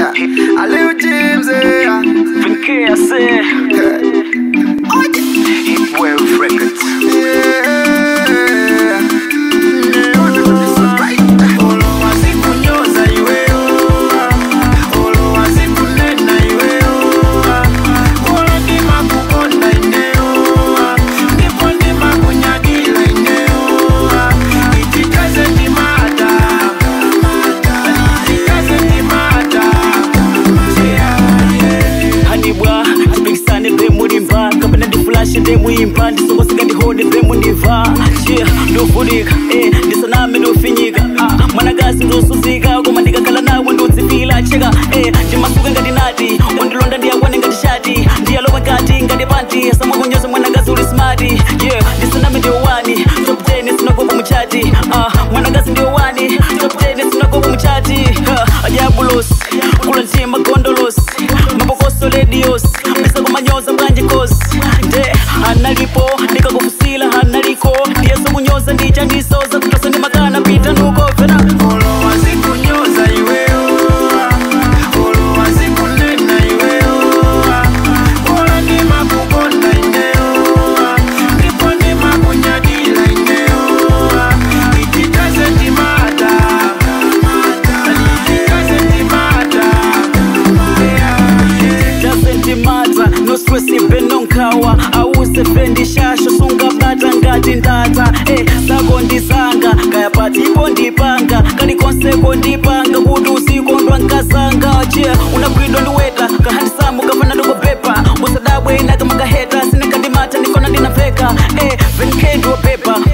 Aleo James, yeah. Vinke ase Hitwave Records Yeah. Hanibwa Tipikisane be mulimba Kapena ndifulashe de muimba Ndisongoseka ndihone be muniva Yeah, ndovunika Eh, ndisaname ndofinyika Ah, mwanakazi ndosuzika Koma ndikakhala nawe ndodzipila Cheka, eh, ndimasuka ngati nati Wandilonda ndiyakwane ngati shati Ndiyalowa ngati ngati panti Samakunyoza mwanakazi uli smart Yeah, ndisaname ndiyo wani Top 10 sinakopa muchati Ah, mwanakazi ndiyo wani Top 10 sinakopa muchati Ah, Diabolos Kula ntima gondolos mabokoso ledios pesa kumanyoza bwanje kosi nde analipo ndikakufusila analiko ndiyeso kunyoza ndicha ndisoza kutosa ndi makana pita nuko fena doesn't matter no stress ibe nonkawa awuse fendi shasho sungabata ngati ndata eh, sako ndisanga kaya patipo ndipanga kalikonseko ndipanga kuti usikondwa nkasanga che unagwidwa ndiweta kahandisamu kafana ndikopepa usadabwe inaka makaheta sinekandimata ndikona ndinapfeka eh, venke ndiwopepa